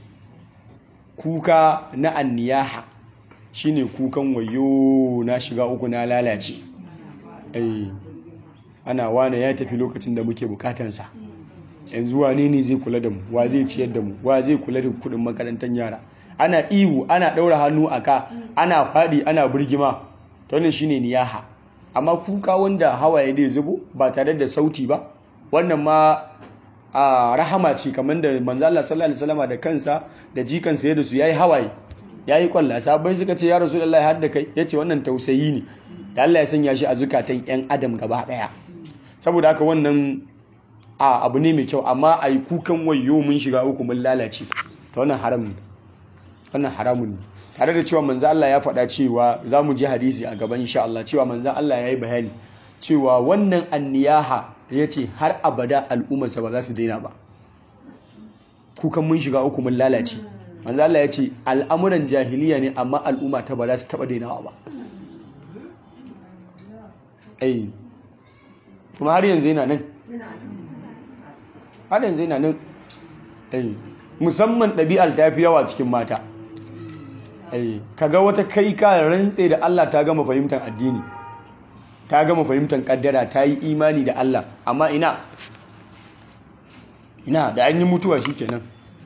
kuka na anniyaha shine kukan wayo na shiga uku na lalace eh ana wane ya tafi lokacin da muke bukatansa yanzu wane ne zai kula da mu wa zai ciyar da mu wa zai kula da kudin makarantar yara ana ihu ana daura hannu a ka ana fadi ana burgima to ne shine niyaha amma kuka wanda hawaye dai zubo ba tare da sauti ba wannan ma a rahama ce kamar da manzo Allah sallallahu alaihi wasallam da kansa da jikansa da su yayi hawaye yayi kwalla sabai suka ce ya rasulullahi har da kai yace wannan tausayi ne da Allah ya sanya shi a zukatan yan adam gaba daya saboda haka wannan a abu ne mai kyau amma a yi kukan wayo mun shiga uku mun lalace ta wannan haram ne wannan haramun ne tare da cewa manzo Allah ya faɗa cewa za mu ji hadisi a gaban insha Allah cewa manzo Allah ya yi bayani cewa wannan anniyaha ya ce har abada al'ummarsa ba za su daina ba kukan mun shiga uku mun lalace manzo Allah ya ce al'amuran jahiliya ne amma al'umma ta ba za su taɓa dainawa ba ai kuma har yanzu yana nan har yanzu yana nan musamman ɗabi'ar ta fi yawa cikin mata kaga wata kai ka rantse da Allah ta gama fahimtar addini ta gama fahimtar kaddara ta yi imani da Allah amma ina ina da an yi mutuwa shi kenan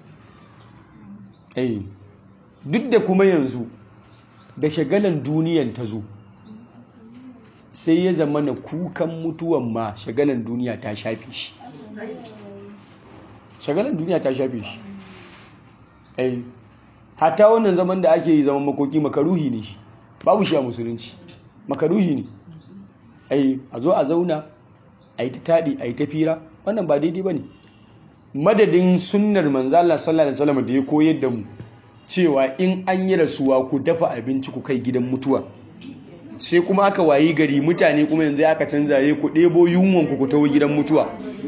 duk da kuma yanzu da shagalan duniyan ta zo sai ya zama na kukan mutuwan ma shagalan duniya ta shafe shi shagalan duniya ta shafe shi ai hatta wannan zaman da ake yi zaman makoki makaruhi ne shi babu shi a musulunci makaruhi ne ai a zo a zauna a yi ta taɗi a yi ta fira wannan ba daidai ba ne madadin sunnar manzala sallallahu alaihi wasallam da ya koyar da mu cewa in an yi rasuwa ku dafa abinci ku kai gidan mutuwa sai kuma aka wayi gari mutane kuma yanzu aka canza ya ku ɗebo yunwan ku ku tawo gidan mutuwa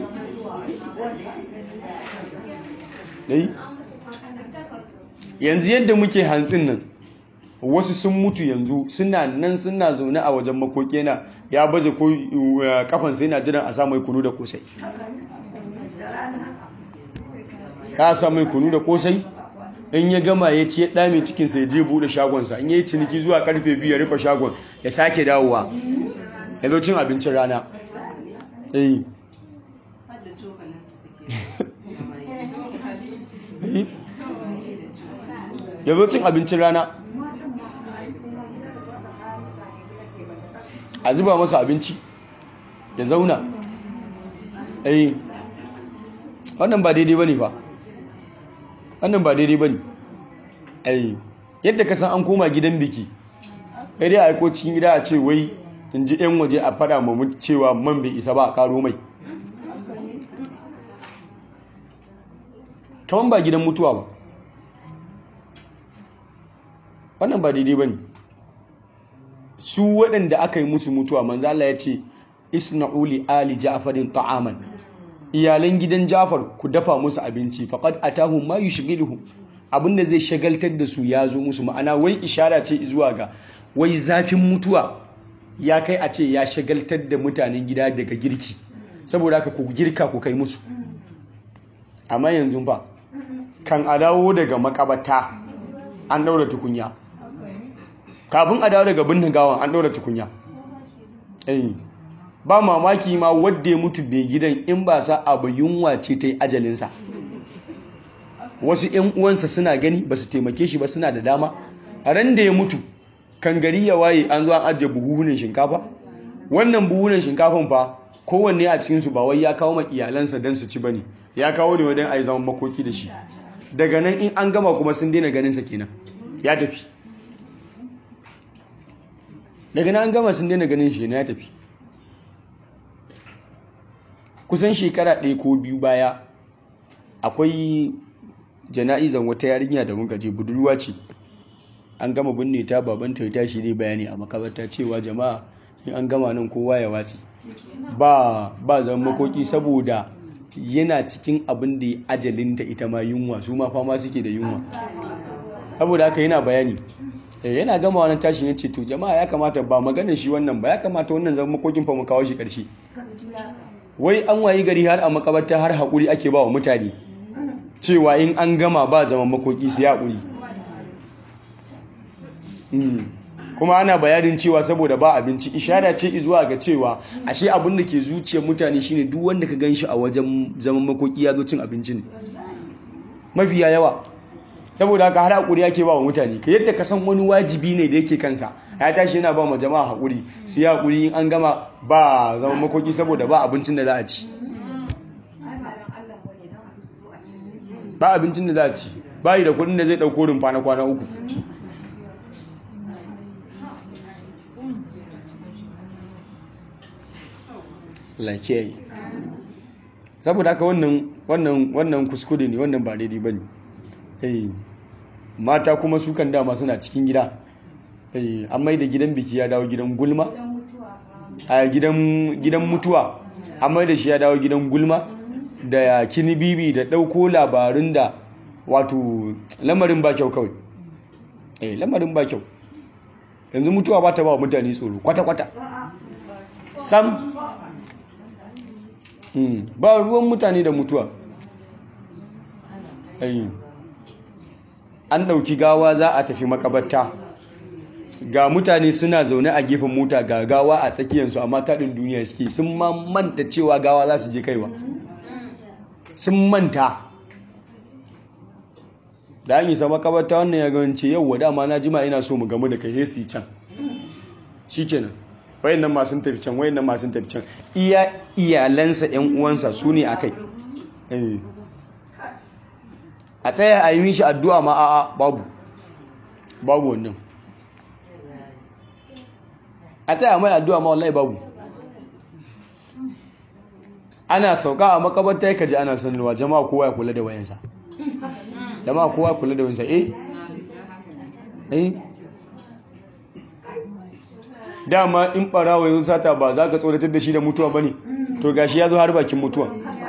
yanzu yadda muke hantsin nan wasu sun mutu yanzu suna nan suna zaune a wajen makoki na ya baje kafansa yana jiran a samu kunu da kosai ka samu kunu da kosai in ya gama ya ce ɗa mai cikinsa ya je buɗe shagonsa in ya yi ciniki zuwa karfe biyu ya rufe shagon ya sake dawowa ya zo cin abincin rana ya zo cin abincin rana a zuba masa abinci ya zauna eh wannan ba daidai bane ba wannan ba daidai bane eh yadda ka san an koma gidan biki kai dai aiko cikin gida a ce wai in ji yan waje a fada mu cewa man bai isa ba a karo mai kawan ba gidan mutuwa ba wannan ba daidai bane su waɗanda aka yi musu mutuwa manzo Allah ya ce isna'u li ali ja'farin ta'aman iyalan gidan Ja'far ku dafa musu abinci faqad atahum ma yushghiluhum abinda zai shagaltar da su ya zo musu ma'ana wai ishara ce zuwa ga wai zafin mutuwa ya kai a ce ya shagaltar da mutanen gida daga girki saboda haka ku girka ku kai musu amma yanzu fa kan a dawo daga makabata an daura tukunya kafin a dawo daga binne gawan an daura tukunya eh ba mamaki ma wadda ya mutu bai gidan in ba sa abu yunwa ce ta yi ajalinsa wasu 'yan uwansa suna gani ba su taimake shi ba suna da dama a ran da ya mutu kan gari ya waye an zo an ajiye buhuhunan shinkafa wannan buhunan shinkafan fa kowanne a cikinsu ba wai ya kawo ma iyalansa don su ci ba ne ya kawo ne wadan a yi zaman makoki da shi daga nan in an gama kuma sun daina ganinsa kenan ya tafi daga nan an gama sun daina ganin shi ya tafi kusan shekara ɗaya ko biyu baya akwai jana'izan wata yarinya da muka je budurwa ce an gama binne ta babanta ya tashi ne bayani a makabarta cewa jama'a in an gama nan kowa ya watsi ba ba zama makoki saboda yana cikin abin da ya ajalinta ita ma yunwa su ma fama suke da yunwa saboda haka yana bayani yana gama wani tashin ya ce to jama'a ya kamata ba maganar shi wannan ba ya kamata wannan zama makokin fa mu kawo shi ƙarshe wai an wayi gari har a makabarta har haƙuri ake ba wa mutane cewa in an gama ba zaman makoki su haƙuri kuma ana bayanin cewa saboda ba abinci ishara ce zuwa ga cewa ashe abin da ke zuciyar mutane shine duk wanda ka gan shi a wajen zaman makoki ya zo cin abinci ne mafiya yawa saboda haka har haƙuri ake ba wa mutane ka yadda ka san wani wajibi ne da yake kansa ya tashi yana ba ma jama'a haƙuri su yi haƙuri in an gama ba zaman makoki saboda ba abincin da za a ci ba abincin da za a ci bayi da kudin da zai ɗauko rumfa na kwana uku lakiyayi saboda haka wannan kuskure ne wannan ba daidai ba ne mata kuma su kan dama suna cikin gida an mai da gidan biki ya dawo gidan gulma a gidan mutuwa an mai da shi ya dawo gidan gulma da kini bibi da ɗauko labarin da wato lamarin ba kyau kawai eh lamarin ba kyau yanzu mutuwa ba ta ba mutane tsoro kwata-kwata sam ba ruwan mutane da mutuwa an ɗauki gawa za a tafi makabarta ga mutane suna zaune a gefen mota ga gawa a tsakiyarsu amma taɗin duniya suke sun ma manta cewa gawa za su je kaiwa sun manta da an yi sa makabarta wannan ya gance yau wa dama na jima ina so mu gamu da kai hesi can shi kenan wayan nan masu tafi can wayan nan masu tafi can iya iyalansa yan uwansa su ne a kai a tsaya a yi mishi addu'a ma a'a babu babu wannan a tsaya mai addu'a ma wallahi babu ana sauka a makabarta ka ji ana sanarwa jama'a kowa ya kula da wayansa jama'a kowa ya kula da wayansa eh eh dama in barawa yanzu sata ba za ka tsoratar da shi da mutuwa ba ne to gashi ya zo har bakin mutuwa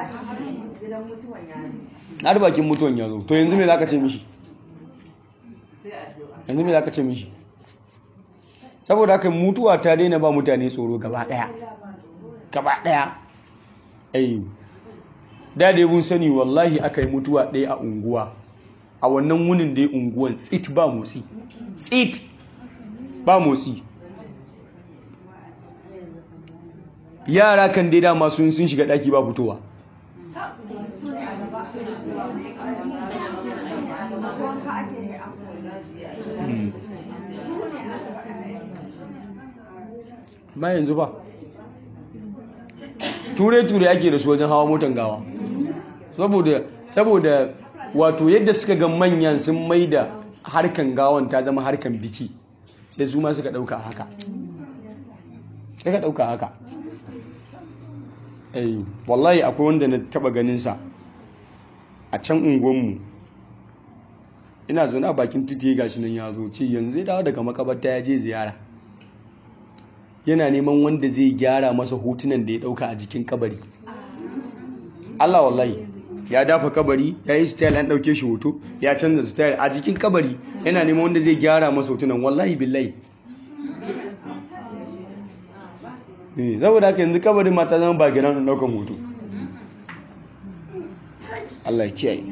har bakin mutuwan ya zo to yanzu me za ka ce mishi yanzu me za ka ce mishi saboda haka mutuwa ta daina ba mutane tsoro gaba daya gaba daya ai da dai mun sani wallahi aka yi mutuwa ɗaya a unguwa a wannan wunin dai unguwan tsit ba motsi tsit ba motsi yara kan dai dama sun sun shiga ɗaki ba fitowa ba yanzu ba ture-ture ake da su wajen hawa motan gawa saboda saboda wato yadda suka ga manyan sun mai da harkan gawan ta zama harkan biki sai su ma suka dauka haka sai ka dauka haka ai wallahi akwai wanda na taba ganin sa a can unguwanmu ina zaune a bakin titi gashi nan ya zo ce yanzu zai dawo daga makabarta ya je ziyara yana neman wanda zai gyara masa hotunan da ya dauka a jikin kabari Allah wallahi ya dafa kabari ya yi style an dauke shi hoto ya canza style a jikin kabari yana neman wanda zai gyara masa hotunan wallahi billahi ne saboda haka yanzu kabarin mata zama ba gina daukan hoto Allah kiyaye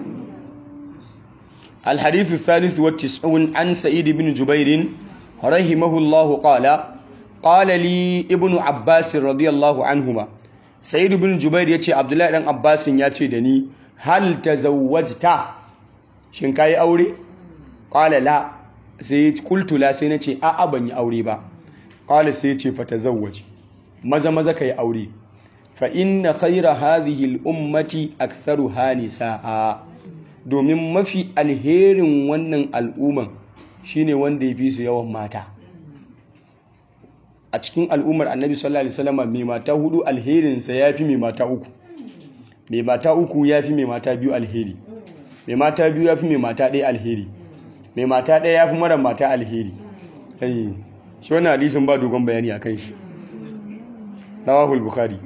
الحديث الثالث والتسعون عن سعيد بن جبير رحمه الله قال قال لي ابن عباس رضي الله عنهما سعيد بن جبير يتي عبد الله بن عباس يتي دني هل تزوجت shin kai aure qala la sai qultu la sai nace a a ban yi aure ba qala sai yace fa tazawwaj maza maza kai aure fa inna khayra hadhihi al ummati aktharuha nisaa domin mafi alherin wannan al'umman shine wanda ya fi su yawan mata a cikin al'ummar annabi sallallahu alaihi wasallam mai mata hudu alherinsa ya fi mai mata uku mai mata uku ya fi mai mata biyu alheri mai mata biyu ya fi mai mata ɗaya alheri mai mata ɗaya ya fi mara mata alheri shi wannan hadisin ba dogon bayani a kan shi rawahul bukhari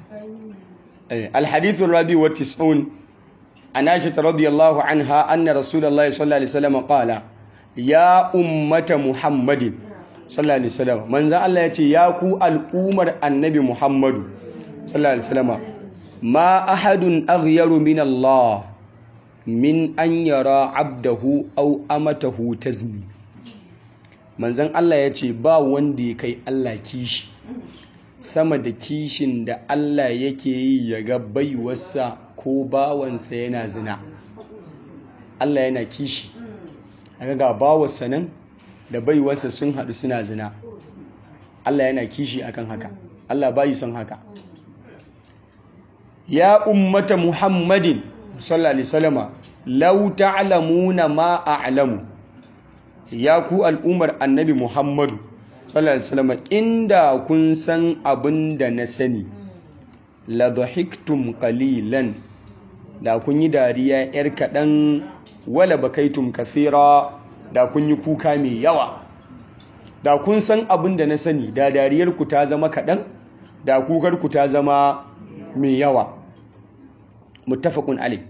الحديث الرابع والتسعون عن عائشة رضي الله عنها أن رسول الله صلى الله عليه وسلم قال يا أمة محمد صلى الله عليه وسلم من ذا الله يتي يا كو الأمر النبي محمد صلى الله عليه وسلم ما أحد أغير من الله من أن يرى عبده أو أمته تزني من ذا الله يتي با وندي كي الله كيش sama da kishin da Allah yake yi ya ga baiwarsa ko bawansa yana zina Allah yana kishi aka ga bawarsa nan da baiwarsa sun haɗu suna zina Allah yana kishi akan haka Allah bayi son haka ya ummata muhammadin sallallahu alaihi wasallama law ta'lamuna ma a'lamu ya ku al'umar annabi muhammadu sallallahu alaihi wasallam inda kun san abin da na sani la dhahiktum qalilan da kun yi dariya yar kaɗan wala bakaitum kathira da kun yi kuka mai yawa da kun san abin da na sani da dariyar ku ta zama kaɗan da kukar ku ta zama mai yawa muttafaqun alayh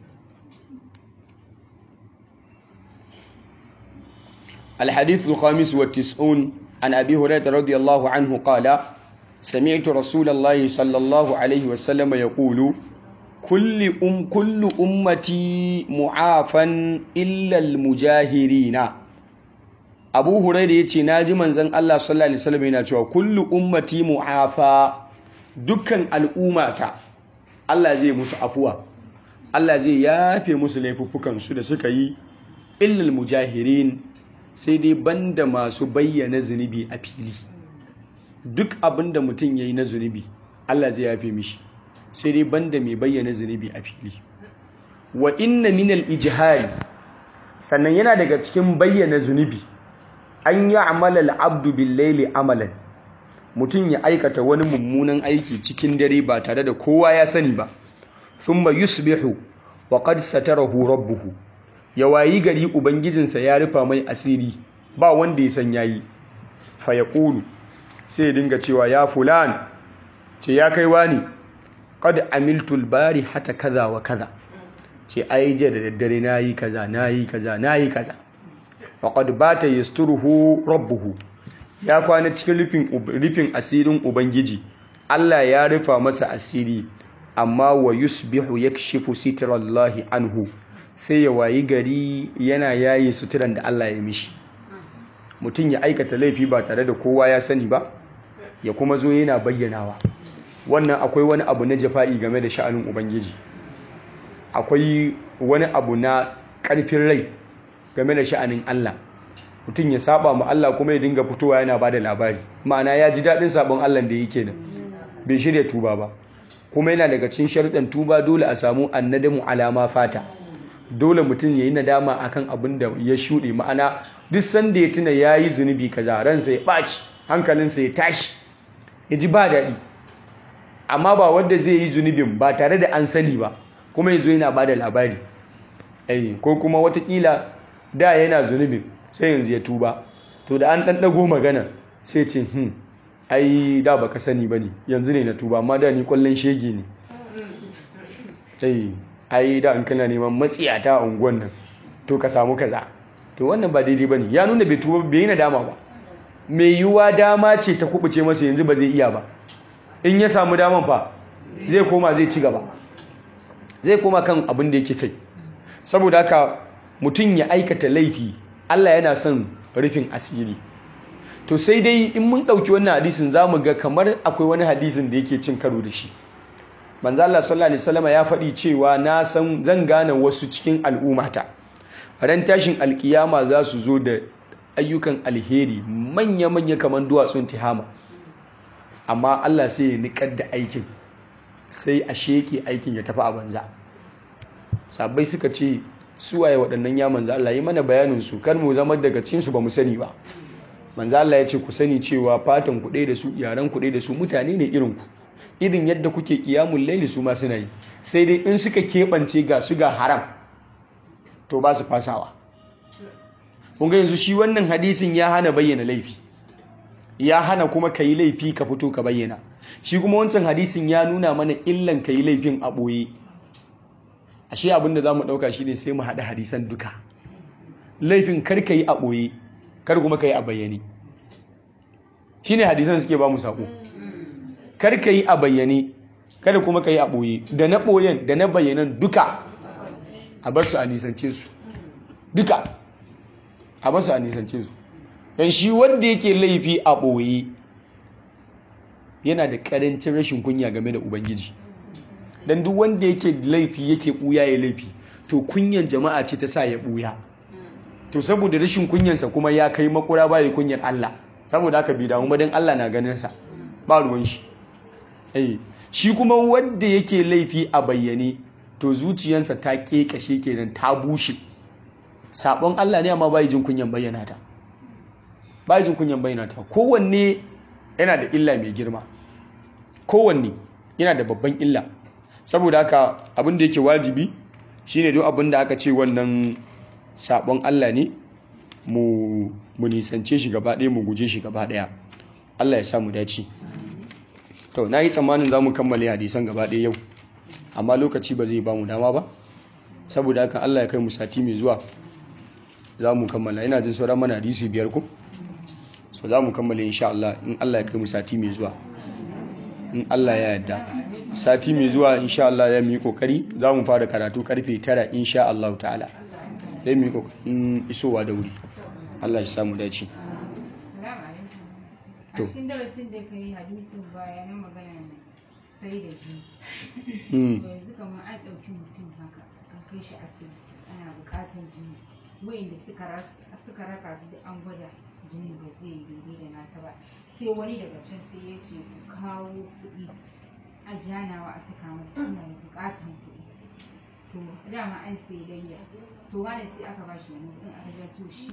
الحديث الخامس والتسعون عن أبي هريرة رضي الله عنه قال سمعت رسول الله صلى الله عليه وسلم يقول كل أم كل أمتي معافا إلا المجاهرين أبو هريرة يتي ناجي من زن الله صلى الله عليه وسلم يناتوا كل أمتي معافا دكان الأمة الله زي musu afuwa Allah zai yafe musu laifuffukan su da suka yi illal mujahirin sai dai banda masu bayyana zunubi a fili duk abin da mutum ya yi na zunubi Allah zai yafe mishi sai dai banda mai bayyana zunubi a fili wa inna minal ijihari sannan yana daga cikin bayyana zunubi an yi amalar abdu billaili amalan mutum ya aikata wani mummunan aiki cikin dare ba tare da kowa ya sani ba thumma yusbihu wa qad satarahu rabbuhu ya wayi gari ubangijinsa ya rufa mai asiri ba wanda ya san yayi fa yaqulu sai ya dinga cewa ya fulan ce ya kai wani qad amiltu al hata kaza wa kaza ce ai je da daddare nayi kaza nayi kaza nayi kaza wa qad bata yasturuhu rabbuhu ya kwana cikin rufin rufin asirin ubangiji Allah ya rufa masa asiri amma wa yusbihu yakshifu sitrallahi anhu sai ya wayi gari yana yayi suturan da Allah ya mishi mutum ya aikata laifi ba tare da kowa ya sani ba ya kuma zo yana bayyanawa wannan akwai wani abu na jafa'i game da sha'anin ubangiji akwai wani abu na ƙarfin rai game da sha'anin Allah mutum ya saba mu Allah kuma ya dinga fitowa yana bada labari ma'ana ya ji daɗin sabon Allah da yake nan bai shirya tuba ba kuma yana daga cikin sharuɗan tuba dole a samu annadamu alama fata dole mutum ya yi nadama akan abin da ya shuɗe ma'ana duk sanda ya tuna ya yi zunubi kaza ransa ya ɓaci hankalinsa ya tashi ya ji ba daɗi amma ba wanda zai yi zunubin ba tare da an sani ba kuma ya zo yana ba da labari ko kuma watakila da yana zunubin sai yanzu ya tuba to da an ɗan ɗago magana sai ce hmm ai da baka sani ba ne yanzu ne na tuba amma da ni kwallon shege ne ai da an kana neman matsiyata a unguwan nan to ka samu kaza to wannan ba daidai ba ne ya nuna bai tuba bai yi nadama ba mai yiwuwa dama ce ta kubuce masa yanzu ba zai iya ba in ya samu daman fa zai koma zai ci gaba zai koma kan abin da yake kai saboda haka mutum ya aikata laifi Allah yana son rufin asiri to sai dai in mun ɗauki wannan hadisin za mu ga kamar akwai wani hadisin da yake cin karo da shi manzo Allah sallallahu alaihi wasallam ya faɗi cewa na san zan gane wasu cikin al'ummata ran tashin alkiyama za su zo da ayyukan alheri manya-manya kamar duwatsun tihama amma Allah sai ya niƙar da aikin sai a sheke aikin ya tafi a banza sabai suka ce suwaye waɗannan ya manzo Allah yi mana bayanin su kar mu zama daga cikin su ba mu sani ba manzo Allah ya ce ku sani cewa fatan ku da su yaran ku da su mutane ne irin ku irin yadda kuke kiyamul laili su ma suna yi sai dai in suka keɓance ga su ga haram to ba su fasawa kun ga yanzu shi wannan hadisin ya hana bayyana laifi ya hana kuma ka yi laifi ka fito ka bayyana shi kuma wancan hadisin ya nuna mana illan ka yi laifin a ɓoye ashe abinda za mu ɗauka shi ne sai mu haɗa hadisan duka laifin kar ka yi a ɓoye kar kuma ka yi a bayyane shi ne hadisan suke ba mu saƙo kar ka yi a bayyane kada kuma ka yi a ɓoye da na ɓoyen da na bayyanan duka a bar su a nisance su duka a bar su a nisance su don shi wanda yake laifi a ɓoye yana da ƙarancin rashin kunya game da ubangiji don duk wanda yake laifi yake ɓuya ya laifi to kunyan jama'a ce ta sa ya ɓuya to saboda rashin kunyansa kuma ya kai makura baya kunyar Allah saboda haka bi damu don Allah na ganinsa ba ruwan shi shi kuma wanda yake laifi a bayyane to zuciyansa ta ƙeƙashe kenan ta bushe sabon Allah ne amma bai jin kunyan bayyana ta bai jin kunyan bayyana ta kowanne yana da illa mai girma kowanne yana da babban illa saboda haka abin da yake wajibi shine duk abin da aka ce wannan sabon Allah ne mu mu nisance shi gaba ɗaya mu guje shi gaba ɗaya Allah ya sa mu dace to na yi tsammanin za mu kammale hadisan gaba ɗaya yau amma lokaci ba zai ba mu dama ba saboda haka Allah ya kai mu sati mai zuwa za mu kammala ina jin sauran mana hadisi biyar ku so za mu kammala insha Allah in Allah ya kai mu sati mai zuwa in Allah ya yarda sati mai zuwa insha Allah ya yi kokari za mu fara karatu karfe 9 insha Allah ta'ala zai mu yi kokarin isowa da wuri Allah ya samu dace a cikin darasin da ka yi hadisin baya na magana sai da ji yanzu kamar an ɗauki mutum haka an kai shi asibiti ana buƙatar jini wayanda suka raka su da an gwada jini ba zai yi daidai da nasa ba sai wani daga can sai ya ce ku kawo kuɗi a janawa a saka masa ina da buƙatar kuɗi to dama an sai layya to wani sai aka ba shi wani kuɗin aka ja to shi